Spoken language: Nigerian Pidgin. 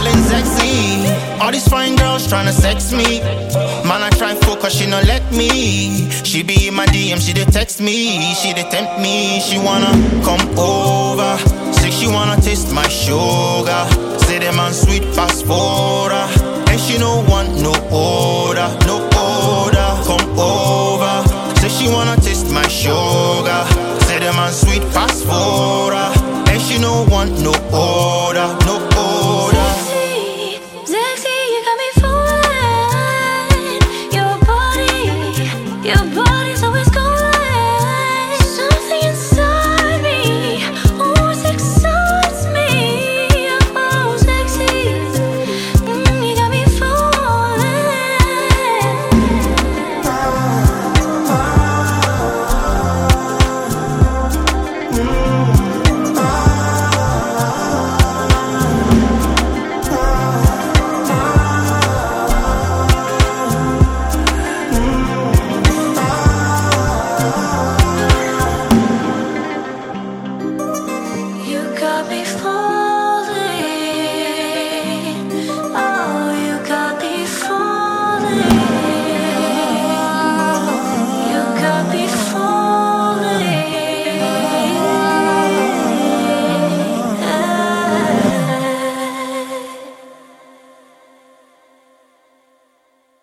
feeling sexy. All these fine girls tryna sex me. Man, I try focus, she no let me. She be in my DM, she dey text me, she dey tempt me. She wanna come over.